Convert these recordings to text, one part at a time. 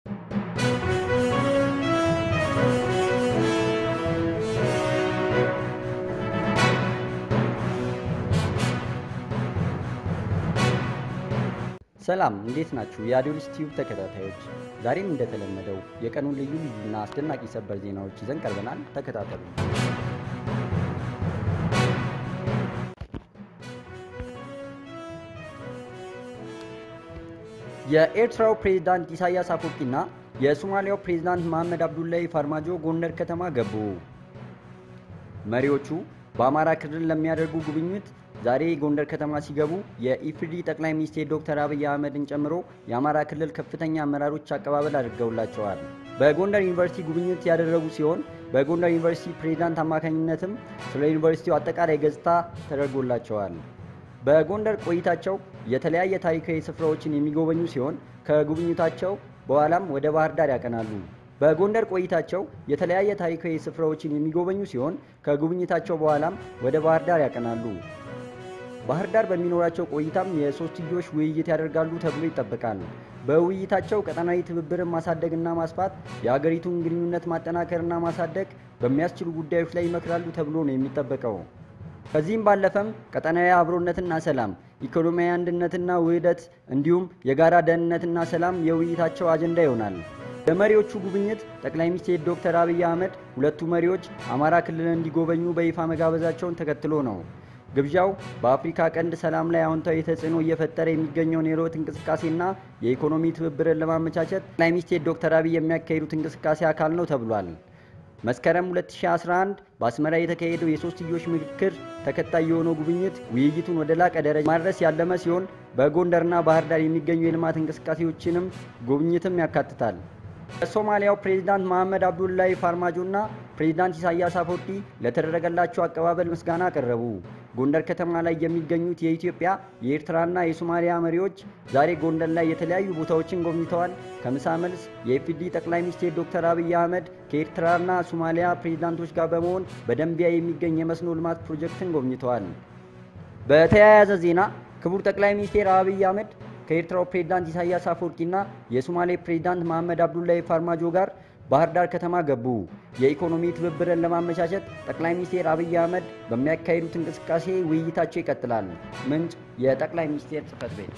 ሰላም እንዴት ናችሁ? የአዲዮልስ ቲዩብ ተከታታዮች፣ ዛሬም እንደተለመደው የቀኑን ልዩ ልዩና አስደናቂ ሰበር ዜናዎች ይዘን ቀርበናል። ተከታተሉ። የኤርትራው ፕሬዝዳንት ኢሳያስ አፈወርቂና የሶማሊያው ፕሬዝዳንት መሐመድ አብዱላሂ ፋርማጆ ጎንደር ከተማ ገቡ። መሪዎቹ በአማራ ክልል ለሚያደርጉ ጉብኝት ዛሬ ጎንደር ከተማ ሲገቡ የኢፌዴሪ ጠቅላይ ሚኒስትር ዶክተር አብይ አህመድን ጨምሮ የአማራ ክልል ከፍተኛ አመራሮች አቀባበል አድርገውላቸዋል። በጎንደር ዩኒቨርሲቲ ጉብኝት ያደረጉ ሲሆን በጎንደር ዩኒቨርሲቲ ፕሬዝዳንት አማካኝነትም ስለ ዩኒቨርሲቲው አጠቃላይ ገጽታ ተደርጎላቸዋል። በጎንደር ቆይታቸው የተለያየ ታሪካዊ ስፍራዎችን የሚጎበኙ ሲሆን ከጉብኝታቸው በኋላም ወደ ባህር ዳር ያቀናሉ። በጎንደር ቆይታቸው የተለያየ ታሪካዊ ስፍራዎችን የሚጎበኙ ሲሆን ከጉብኝታቸው በኋላም ወደ ባህር ዳር ያቀናሉ። ባህር ዳር በሚኖራቸው ቆይታም የሶስትዮሽ ውይይት ያደርጋሉ ተብሎ ይጠበቃል። በውይይታቸው ቀጠናዊ ትብብርን ማሳደግና ማስፋት፣ የአገሪቱን ግንኙነት ማጠናከርና ማሳደግ በሚያስችሉ ጉዳዮች ላይ ይመክራሉ ተብሎ ነው የሚጠበቀው። ከዚህም ባለፈም ቀጠናዊ አብሮነትና ሰላም፣ ኢኮኖሚያዊ አንድነትና ውህደት እንዲሁም የጋራ ደህንነትና ሰላም የውይይታቸው አጀንዳ ይሆናል። የመሪዎቹ ጉብኝት ጠቅላይ ሚኒስትር ዶክተር አብይ አህመድ ሁለቱ መሪዎች አማራ ክልልን እንዲጎበኙ በይፋ መጋበዛቸውን ተከትሎ ነው። ግብዣው በአፍሪካ ቀንድ ሰላም ላይ አዎንታዊ ተጽዕኖ እየፈጠረ የሚገኘውን የለውጥ እንቅስቃሴና የኢኮኖሚ ትብብርን ለማመቻቸት ጠቅላይ ሚኒስትር ዶክተር አብይ የሚያካሂዱት እንቅስቃሴ አካል ነው ተብሏል። መስከረም 2011 በአስመራ የተካሄደው የሶስትዮሽ ምክክር ተከታይ የሆነው ጉብኝት ውይይቱን ወደ ላቀ ደረጃ ማድረስ ያለመ ሲሆን በጎንደርና ባህር ዳር የሚገኙ የልማት እንቅስቃሴዎችንም ጉብኝትም ያካትታል። የሶማሊያው ፕሬዝዳንት መሐመድ አብዱላሂ ፋርማጆና ፕሬዝዳንት ኢሳያስ አፈወርቂ ለተደረገላቸው አቀባበል ምስጋና አቀረቡ። ጎንደር ከተማ ላይ የሚገኙት የኢትዮጵያ የኤርትራና የሶማሊያ መሪዎች ዛሬ ጎንደር ላይ የተለያዩ ቦታዎችን ጎብኝተዋል። ከምሳ መልስ የኢፌዴሪ ጠቅላይ ሚኒስትር ዶክተር አብይ አህመድ ከኤርትራና ሶማሊያ ፕሬዝዳንቶች ጋር በመሆን በደንቢያ የሚገኝ የመስኖ ልማት ፕሮጀክትን ጎብኝተዋል። በተያያዘ ዜና ክቡር ጠቅላይ ሚኒስትር አብይ አህመድ ከኤርትራው ፕሬዝዳንት ኢሳያስ አፈወርቂና የሶማሌ ፕሬዝዳንት መሐመድ አብዱላሂ ፋርማጆ ጋር ባህር ዳር ከተማ ገቡ። የኢኮኖሚ ትብብርን ለማመቻቸት ጠቅላይ ሚኒስትር አብይ አህመድ በሚያካሂዱት እንቅስቃሴ ውይይታቸው ይቀጥላል። ምንጭ የጠቅላይ ሚኒስቴር ጽህፈት ቤት።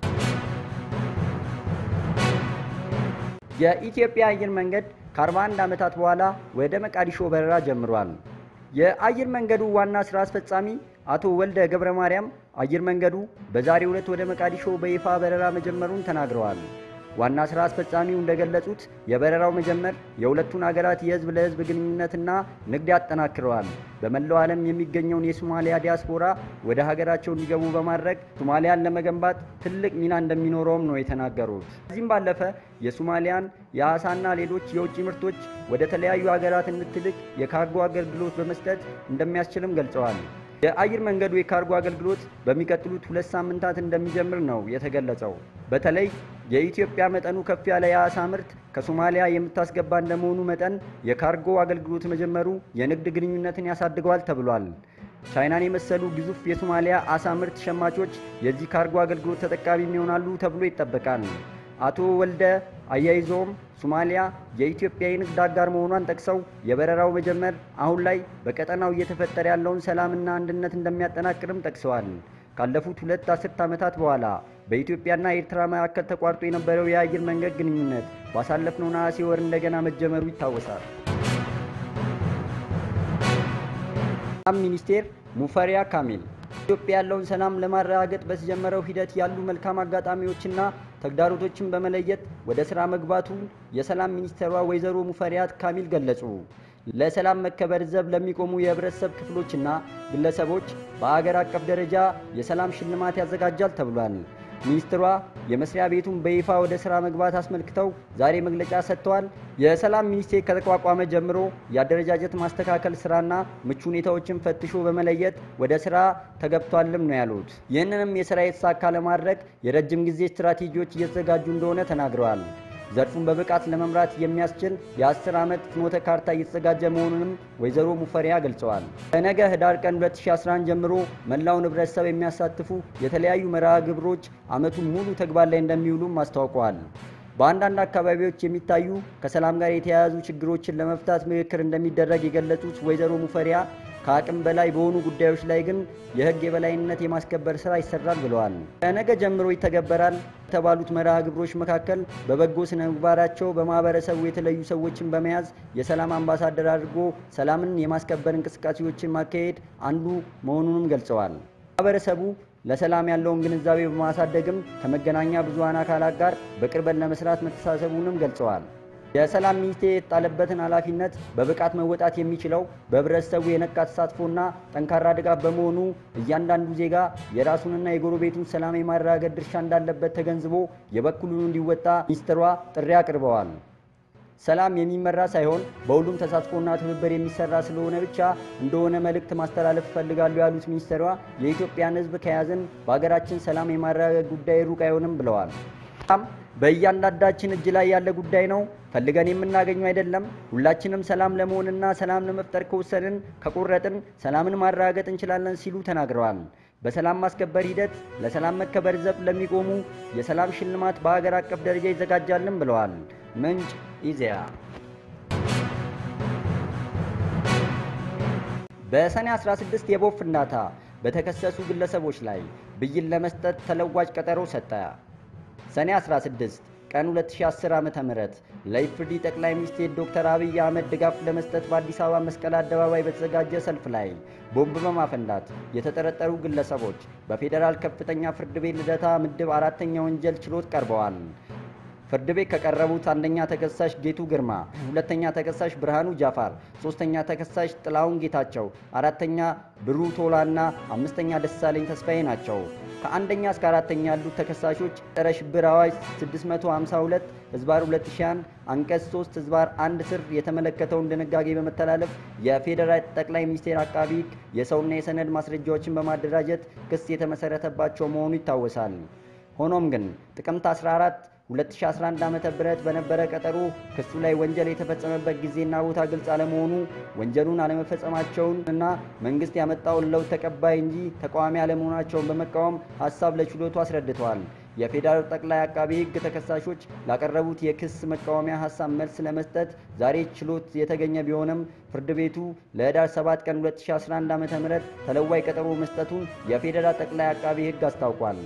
የኢትዮጵያ አየር መንገድ ከ41 ዓመታት በኋላ ወደ መቃዲሾ በረራ ጀምሯል። የአየር መንገዱ ዋና ስራ አስፈጻሚ አቶ ወልደ ገብረ ማርያም አየር መንገዱ በዛሬው ዕለት ወደ መቃዲሾ በይፋ በረራ መጀመሩን ተናግረዋል። ዋና ስራ አስፈጻሚው እንደገለጹት የበረራው መጀመር የሁለቱን ሀገራት የህዝብ ለህዝብ ግንኙነትና ንግድ ያጠናክረዋል። በመላው ዓለም የሚገኘውን የሶማሊያ ዲያስፖራ ወደ ሀገራቸው እንዲገቡ በማድረግ ሶማሊያን ለመገንባት ትልቅ ሚና እንደሚኖረውም ነው የተናገሩት። ከዚህም ባለፈ የሶማሊያን የአሳና ሌሎች የውጭ ምርቶች ወደ ተለያዩ ሀገራት እንድትልቅ የካርጎ አገልግሎት በመስጠት እንደሚያስችልም ገልጸዋል። የአየር መንገዱ የካርጎ አገልግሎት በሚቀጥሉት ሁለት ሳምንታት እንደሚጀምር ነው የተገለጸው። በተለይ የኢትዮጵያ መጠኑ ከፍ ያለ የአሳ ምርት ከሶማሊያ የምታስገባ እንደመሆኑ መጠን የካርጎ አገልግሎት መጀመሩ የንግድ ግንኙነትን ያሳድገዋል ተብሏል። ቻይናን የመሰሉ ግዙፍ የሶማሊያ አሳ ምርት ሸማቾች የዚህ ካርጎ አገልግሎት ተጠቃሚ ይሆናሉ ተብሎ ይጠበቃል። አቶ ወልደ አያይዘውም ሶማሊያ የኢትዮጵያ የንግድ አጋር መሆኗን ጠቅሰው የበረራው መጀመር አሁን ላይ በቀጠናው እየተፈጠረ ያለውን ሰላምና አንድነት እንደሚያጠናክርም ጠቅሰዋል። ካለፉት ሁለት አስርት ዓመታት በኋላ በኢትዮጵያና ኤርትራ መካከል ተቋርጦ የነበረው የአየር መንገድ ግንኙነት ባሳለፍነው ነሐሴ ወር እንደገና መጀመሩ ይታወሳል። ሰላም ሚኒስቴር ሙፈሪያ ካሚል ኢትዮጵያ ያለውን ሰላም ለማረጋገጥ በተጀመረው ሂደት ያሉ መልካም አጋጣሚዎችና ተግዳሮቶችን በመለየት ወደ ስራ መግባቱን የሰላም ሚኒስትሯ ወይዘሮ ሙፈሪያት ካሚል ገለጹ። ለሰላም መከበር ዘብ ለሚቆሙ የህብረተሰብ ክፍሎችና ግለሰቦች በአገር አቀፍ ደረጃ የሰላም ሽልማት ያዘጋጃል ተብሏል። ሚኒስትሯ የመስሪያ ቤቱን በይፋ ወደ ስራ መግባት አስመልክተው ዛሬ መግለጫ ሰጥተዋል። የሰላም ሚኒስቴር ከተቋቋመ ጀምሮ የአደረጃጀት ማስተካከል ስራና ምቹ ሁኔታዎችን ፈትሾ በመለየት ወደ ስራ ተገብቷልም ነው ያሉት። ይህንንም የስራ የተሳካ ለማድረግ የረጅም ጊዜ ስትራቴጂዎች እየተዘጋጁ እንደሆነ ተናግረዋል። ዘርፉን በብቃት ለመምራት የሚያስችል የአስር ዓመት ፍኖተ ካርታ እየተዘጋጀ መሆኑንም ወይዘሮ ሙፈሪያ ገልጸዋል። ከነገ ህዳር ቀን 2011 ጀምሮ መላውን ህብረተሰብ የሚያሳትፉ የተለያዩ መርሃ ግብሮች ዓመቱን ሙሉ ተግባር ላይ እንደሚውሉም አስታውቀዋል። በአንዳንድ አካባቢዎች የሚታዩ ከሰላም ጋር የተያያዙ ችግሮችን ለመፍታት ምክክር እንደሚደረግ የገለጹት ወይዘሮ ሙፈሪያ ከአቅም በላይ በሆኑ ጉዳዮች ላይ ግን የሕግ የበላይነት የማስከበር ስራ ይሰራል ብለዋል። ከነገ ጀምሮ ይተገበራል ከተባሉት መርሃ ግብሮች መካከል በበጎ ስነ ምግባራቸው በማህበረሰቡ የተለዩ ሰዎችን በመያዝ የሰላም አምባሳደር አድርጎ ሰላምን የማስከበር እንቅስቃሴዎችን ማካሄድ አንዱ መሆኑንም ገልጸዋል። ማህበረሰቡ ለሰላም ያለውን ግንዛቤ በማሳደግም ከመገናኛ ብዙሃን አካላት ጋር በቅርበት ለመስራት መተሳሰቡንም ገልጸዋል። የሰላም ሚኒስቴር የተጣለበትን ኃላፊነት በብቃት መወጣት የሚችለው በህብረተሰቡ የነቃ ተሳትፎና ጠንካራ ድጋፍ በመሆኑ እያንዳንዱ ዜጋ የራሱንና የጎረቤቱን ሰላም የማረጋገጥ ድርሻ እንዳለበት ተገንዝቦ የበኩሉን እንዲወጣ ሚኒስትሯ ጥሪ አቅርበዋል። ሰላም የሚመራ ሳይሆን በሁሉም ተሳትፎና ትብብር የሚሰራ ስለሆነ ብቻ እንደሆነ መልእክት ማስተላለፍ እፈልጋለሁ ያሉት ሚኒስትሯ የኢትዮጵያን ሕዝብ ከያዝን በሀገራችን ሰላም የማረጋገጥ ጉዳይ ሩቅ አይሆንም ብለዋል። ሰላም በእያንዳንዳችን እጅ ላይ ያለ ጉዳይ ነው። ፈልገን የምናገኘው አይደለም። ሁላችንም ሰላም ለመሆንና ሰላም ለመፍጠር ከወሰንን ከቆረጥን ሰላምን ማረጋገጥ እንችላለን ሲሉ ተናግረዋል። በሰላም ማስከበር ሂደት ለሰላም መከበር ዘብ ለሚቆሙ የሰላም ሽልማት በሀገር አቀፍ ደረጃ ይዘጋጃልን ብለዋል። ምንጭ ኢዜአ። በሰኔ 16 የቦምብ ፍንዳታ በተከሰሱ ግለሰቦች ላይ ብይን ለመስጠት ተለዋጭ ቀጠሮ ሰጠ። ሰኔ 16 ቀን 2010 ዓ.ም ለኢፍርዲ ጠቅላይ ሚኒስትር ዶክተር አብይ አህመድ ድጋፍ ለመስጠት በአዲስ አበባ መስቀል አደባባይ በተዘጋጀ ሰልፍ ላይ ቦምብ በማፈንዳት የተጠረጠሩ ግለሰቦች በፌዴራል ከፍተኛ ፍርድ ቤት ልደታ ምድብ አራተኛ ወንጀል ችሎት ቀርበዋል። ፍርድ ቤት ከቀረቡት አንደኛ ተከሳሽ ጌቱ ግርማ፣ ሁለተኛ ተከሳሽ ብርሃኑ ጃፋር፣ ሶስተኛ ተከሳሽ ጥላሁን ጌታቸው፣ አራተኛ ብሩ ቶላና አምስተኛ ደሳለኝ ተስፋዬ ናቸው። ከአንደኛ እስከ አራተኛ ያሉት ተከሳሾች ጸረ ሽብር አዋጅ 652 ህዝባር 2001 አንቀጽ 3 ህዝባር 1 ስር የተመለከተውን ድንጋጌ በመተላለፍ የፌዴራል ጠቅላይ ሚኒስቴር አቃቢ ሕግ የሰውና የሰነድ ማስረጃዎችን በማደራጀት ክስ የተመሰረተባቸው መሆኑ ይታወሳል። ሆኖም ግን ጥቅምት 14 2011 ዓ.ም በነበረ ቀጠሮ ክሱ ላይ ወንጀል የተፈጸመበት ጊዜና ቦታ ግልጽ አለመሆኑ ወንጀሉን አለመፈጸማቸውን እና መንግስት ያመጣውን ለውጥ ተቀባይ እንጂ ተቃዋሚ አለመሆናቸውን በመቃወም ሀሳብ ለችሎቱ አስረድተዋል። የፌዴራል ጠቅላይ አቃቢ ሕግ ተከሳሾች ላቀረቡት የክስ መቃወሚያ ሀሳብ መልስ ለመስጠት ዛሬ ችሎት የተገኘ ቢሆንም ፍርድ ቤቱ ለህዳር 7 ቀን 2011 ዓ.ም ተለዋጭ ቀጠሮ መስጠቱን የፌዴራል ጠቅላይ አቃቢ ሕግ አስታውቋል።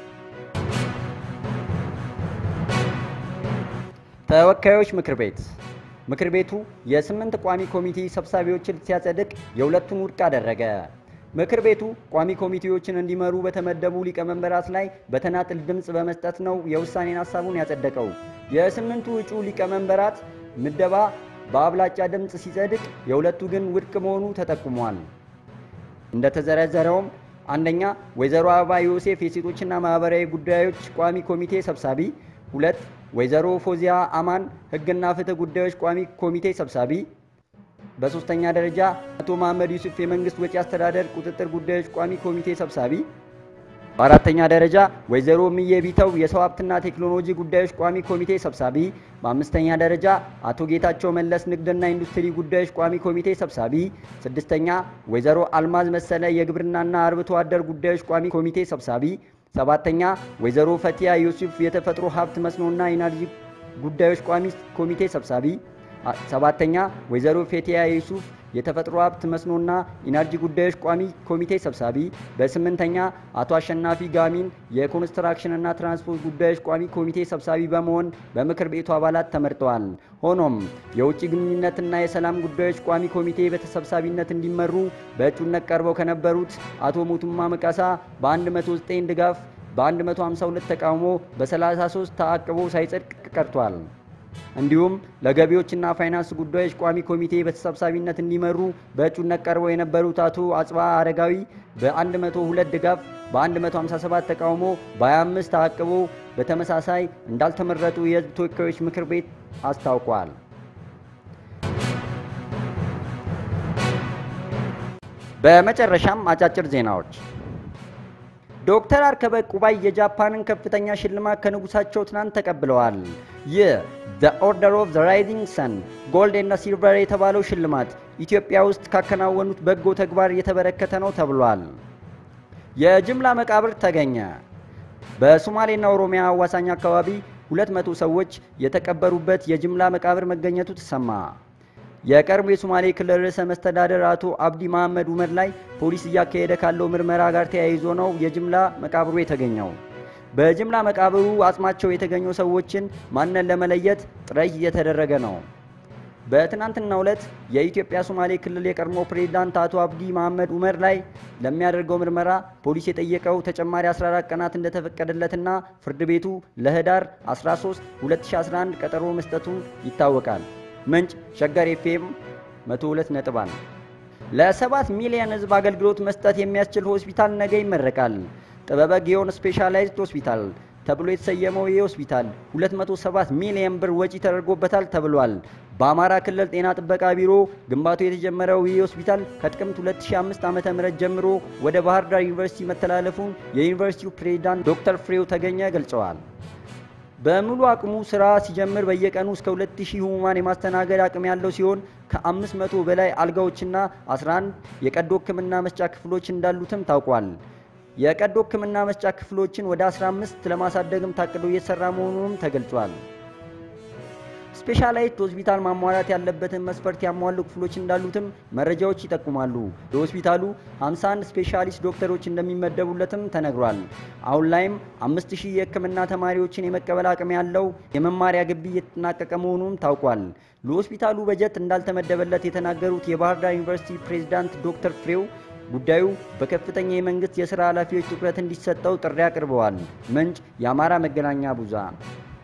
ተወካዮች ምክር ቤት ምክር ቤቱ የስምንት ቋሚ ኮሚቴ ሰብሳቢዎችን ሲያጸድቅ የሁለቱን ውድቅ አደረገ። ምክር ቤቱ ቋሚ ኮሚቴዎችን እንዲመሩ በተመደቡ ሊቀመንበራት ላይ በተናጥል ድምፅ በመስጠት ነው የውሳኔን ሀሳቡን ያጸደቀው። የስምንቱ እጩ ሊቀመንበራት ምደባ በአብላጫ ድምፅ ሲጸድቅ፣ የሁለቱ ግን ውድቅ መሆኑ ተጠቁሟል። እንደተዘረዘረውም አንደኛ ወይዘሮ አበባ ዮሴፍ የሴቶችና ማህበራዊ ጉዳዮች ቋሚ ኮሚቴ ሰብሳቢ፣ ሁለት ወይዘሮ ፎዚያ አማን ሕግና ፍትህ ጉዳዮች ቋሚ ኮሚቴ ሰብሳቢ። በሶስተኛ ደረጃ አቶ መሐመድ ዩሱፍ የመንግስት ወጪ አስተዳደር ቁጥጥር ጉዳዮች ቋሚ ኮሚቴ ሰብሳቢ። በአራተኛ ደረጃ ወይዘሮ ምዬ ቢተው የሰው ሀብትና ቴክኖሎጂ ጉዳዮች ቋሚ ኮሚቴ ሰብሳቢ። በአምስተኛ ደረጃ አቶ ጌታቸው መለስ ንግድና ኢንዱስትሪ ጉዳዮች ቋሚ ኮሚቴ ሰብሳቢ። ስድስተኛ ወይዘሮ አልማዝ መሰለ የግብርናና አርብቶ አደር ጉዳዮች ቋሚ ኮሚቴ ሰብሳቢ። ሰባተኛ ወይዘሮ ፈቲያ ዩሱፍ የተፈጥሮ ሀብት መስኖና ኢነርጂ ጉዳዮች ቋሚ ኮሚቴ ሰብሳቢ። ሰባተኛ ወይዘሮ ፌቲያ ዩሱፍ የተፈጥሮ ሀብት መስኖና ኢነርጂ ጉዳዮች ቋሚ ኮሚቴ ሰብሳቢ። በስምንተኛ አቶ አሸናፊ ጋሚን የኮንስትራክሽንና ትራንስፖርት ጉዳዮች ቋሚ ኮሚቴ ሰብሳቢ በመሆን በምክር ቤቱ አባላት ተመርጠዋል። ሆኖም የውጭ ግንኙነትና የሰላም ጉዳዮች ቋሚ ኮሚቴ በተሰብሳቢነት እንዲመሩ በእጩነት ቀርበው ከነበሩት አቶ ሞቱማ መቃሳ በ109 ድጋፍ በ152 ተቃውሞ በ33 ተአቅቦ ሳይጸድቅ ቀርቷል። እንዲሁም ለገቢዎችና ፋይናንስ ጉዳዮች ቋሚ ኮሚቴ በተሰብሳቢነት እንዲመሩ በእጩነት ቀርበው የነበሩት አቶ አጽባ አረጋዊ በ102 ድጋፍ በ157 ተቃውሞ በ25 ተአቅቦ በተመሳሳይ እንዳልተመረጡ የሕዝብ ተወካዮች ምክር ቤት አስታውቋል። በመጨረሻም አጫጭር ዜናዎች ዶክተር አርከበ ቁባይ የጃፓንን ከፍተኛ ሽልማት ከንጉሳቸው ትናንት ተቀብለዋል። ይህ ዘ ኦርደር ኦፍ ዘ ራይዚንግ ሰን ጎልድ እና ሲልቨር የተባለው ሽልማት ኢትዮጵያ ውስጥ ካከናወኑት በጎ ተግባር የተበረከተ ነው ተብሏል። የጅምላ መቃብር ተገኘ። በሶማሌና ኦሮሚያ አዋሳኝ አካባቢ 200 ሰዎች የተቀበሩበት የጅምላ መቃብር መገኘቱ ተሰማ። የቀድሞ የሶማሌ ክልል ርዕሰ መስተዳደር አቶ አብዲ መሐመድ ኡመር ላይ ፖሊስ እያካሄደ ካለው ምርመራ ጋር ተያይዞ ነው የጅምላ መቃብሩ የተገኘው። በጅምላ መቃብሩ አጽማቸው የተገኙ ሰዎችን ማንነት ለመለየት ጥረት እየተደረገ ነው። በትናንትናው ዕለት የኢትዮጵያ ሶማሌ ክልል የቀድሞ ፕሬዝዳንት አቶ አብዲ መሐመድ ኡመር ላይ ለሚያደርገው ምርመራ ፖሊስ የጠየቀው ተጨማሪ 14 ቀናት እንደተፈቀደለትና ፍርድ ቤቱ ለህዳር 13 2011 ቀጠሮ መስጠቱን ይታወቃል። ምንጭ ሸገር ኤፍኤም 102 ነጥብ አንድ ለሰባት ሚሊዮን ህዝብ አገልግሎት መስጠት የሚያስችል ሆስፒታል ነገ ይመረቃል። ጥበበ ጊዮን ስፔሻላይዝድ ሆስፒታል ተብሎ የተሰየመው ይህ ሆስፒታል 207 ሚሊዮን ብር ወጪ ተደርጎበታል ተብሏል። በአማራ ክልል ጤና ጥበቃ ቢሮ ግንባታው የተጀመረው ይህ ሆስፒታል ከጥቅምት 2005 ዓ.ም ጀምሮ ወደ ባህር ዳር ዩኒቨርሲቲ መተላለፉን የዩኒቨርሲቲው ፕሬዝዳንት ዶክተር ፍሬው ተገኘ ገልጸዋል። በሙሉ አቅሙ ስራ ሲጀምር በየቀኑ እስከ 2000 ህሙማን የማስተናገድ አቅም ያለው ሲሆን ከ500 በላይ አልጋዎችና 11 የቀዶ ሕክምና መስጫ ክፍሎች እንዳሉትም ታውቋል። የቀዶ ሕክምና መስጫ ክፍሎችን ወደ 15 ለማሳደግም ታቅዶ እየተሰራ መሆኑንም ተገልጿል። ስፔሻላይዝድ ሆስፒታል ማሟላት ያለበትን መስፈርት ያሟሉ ክፍሎች እንዳሉትም መረጃዎች ይጠቁማሉ። በሆስፒታሉ 51 ስፔሻሊስት ዶክተሮች እንደሚመደቡለትም ተነግሯል። አሁን ላይም 5000 የህክምና ተማሪዎችን የመቀበል አቅም ያለው የመማሪያ ግቢ እየተጠናቀቀ መሆኑም ታውቋል። ለሆስፒታሉ በጀት እንዳልተመደበለት የተናገሩት የባህር ዳር ዩኒቨርሲቲ ፕሬዝዳንት ዶክተር ፍሬው ጉዳዩ በከፍተኛ የመንግስት የሥራ ኃላፊዎች ትኩረት እንዲሰጠው ጥሪ አቅርበዋል። ምንጭ የአማራ መገናኛ ብዙሃን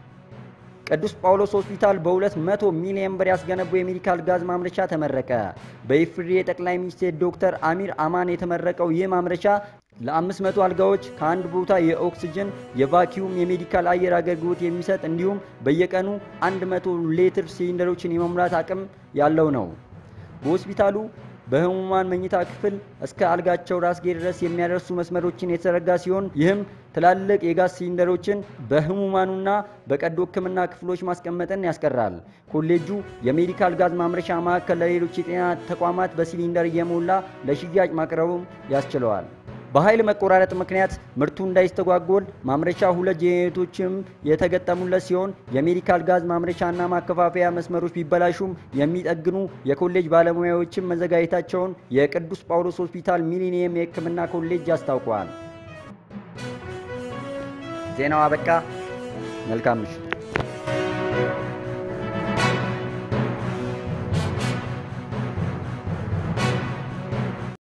ቅዱስ ጳውሎስ ሆስፒታል በ200 ሚሊዮን ብር ያስገነቡ የሜዲካል ጋዝ ማምረቻ ተመረቀ። በኢፌዴሪ የጠቅላይ ሚኒስትር ዶክተር አሚር አማን የተመረቀው ይህ ማምረቻ ለ500 አልጋዎች ከአንድ ቦታ የኦክስጅን የቫኪዩም የሜዲካል አየር አገልግሎት የሚሰጥ እንዲሁም በየቀኑ 100 ሊትር ሲሊንደሮችን የመሙላት አቅም ያለው ነው። በሆስፒታሉ በህሙማን መኝታ ክፍል እስከ አልጋቸው ራስጌ ድረስ የሚያደርሱ መስመሮችን የተዘረጋ ሲሆን ይህም ትላልቅ የጋዝ ሲሊንደሮችን በህሙማኑና በቀዶ ሕክምና ክፍሎች ማስቀመጥን ያስቀራል። ኮሌጁ የሜዲካል ጋዝ ማምረቻ ማዕከል ለሌሎች የጤና ተቋማት በሲሊንደር እየሞላ ለሽያጭ ማቅረቡም ያስችለዋል። በኃይል መቆራረጥ ምክንያት ምርቱ እንዳይስተጓጎል ማምረቻ ሁለት ጄኔሬተሮችም የተገጠሙለት ሲሆን የሜዲካል ጋዝ ማምረቻና ማከፋፈያ መስመሮች ቢበላሹም የሚጠግኑ የኮሌጅ ባለሙያዎችም መዘጋጀታቸውን የቅዱስ ጳውሎስ ሆስፒታል ሚሊኒየም የሕክምና ኮሌጅ አስታውቋል። ዜናው አበቃ። መልካም ምሽት።